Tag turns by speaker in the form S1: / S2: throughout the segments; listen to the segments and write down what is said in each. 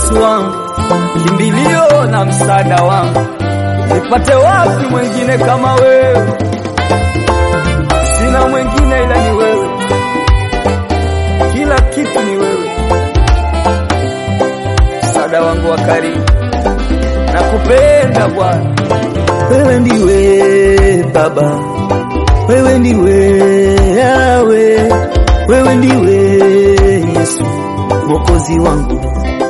S1: Yesu wangu, kimbilio na msaada wangu, nipate wapi mwengine kama wewe? Sina mwengine ila ni wewe, kila kitu ni wewe, msaada wangu wa karibu, nakupenda Bwana.
S2: Wewe ndiwe Baba, wewe ndiwe Yawe, wewe ndiwe Yesu mwokozi wangu.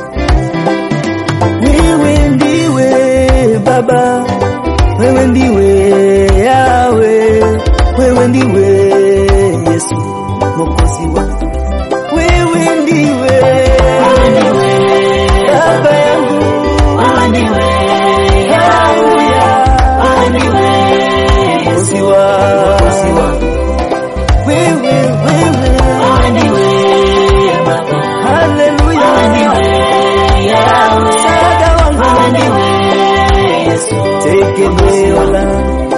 S2: Wewe ndiwe Baba, wewe ndiwe Yawe, wewe ndiwe Yesu mwokozi wangu. Wewe ndiwe Baba yangu, mwokozi wangu. Wewe, wewe, haleluya, msaada wangu, tegemeo langu.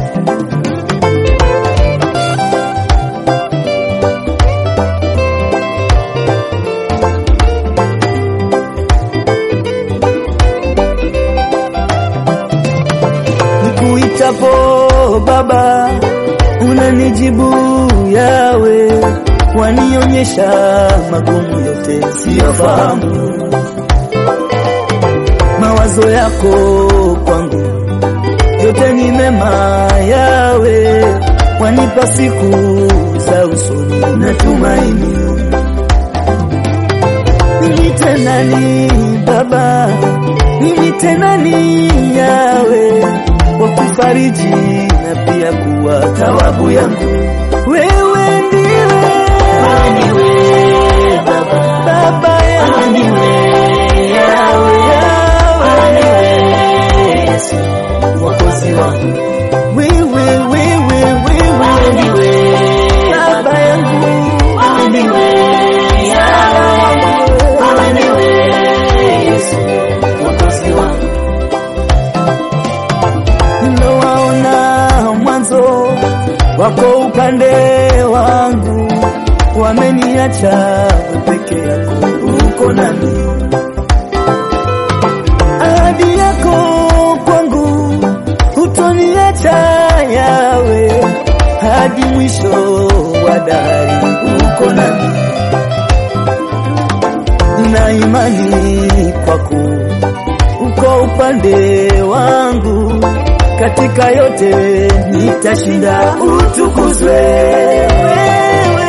S2: Nikuitapo Baba, unanijibu Yawe, wanionyesha magumu yote siyofahamu. Mawazo yako kwangu yote ni mema, Yawe, wanipa siku za usoni na tumaini. Mimi tena ni Baba, mimi tena ni Yawe, wa kufariji na pia kuwa thawabu yangu. Wewe ndiwe Baba yangu, Yawe, Yawe, mwokozi wangu. Wewe, wewe, wewe ndiwe Baba yangu, Nimewaona mwanzo wako upande wangu, wameniacha peke yako, uko nami. Ahadi yako kwangu, hutoniacha Yawe, hadi mwisho wa dahari, uko nami. Nina imani kwako, uko upande wangu, katika yote nitashinda, utukuzwe wewe.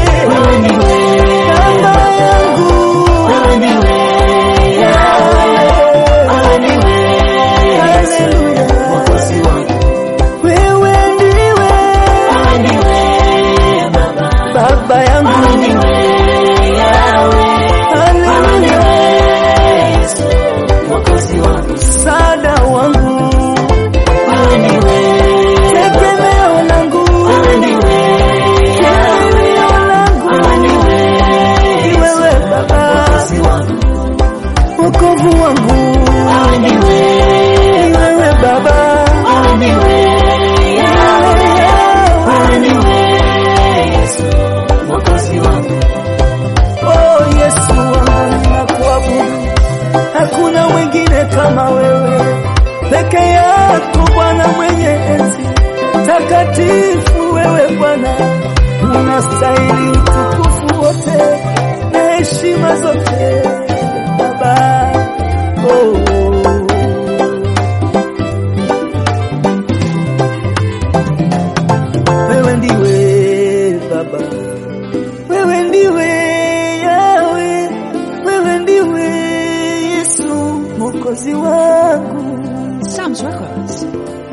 S2: Baba yangu, Haleluya. Wewe ndiwe Baba yangu, Haleluya. Msaada wangu, tegemeo langu, kimbilio langu, ni wewe Baba, wokovu wangu, ni wewe Baba, Oh Yesu wangu, nakuabudu, hakuna mwingine kama wewe, peke yako Bwana mwenye enzi, takatifu wewe Bwana, unastahili utukufu wote na heshima zote Baba. Oh. Wewe ndiwe Baba, wewe ndiwe Yawe, wewe ndiwe Yesu mwokozi wangu.
S3: Sam's Records.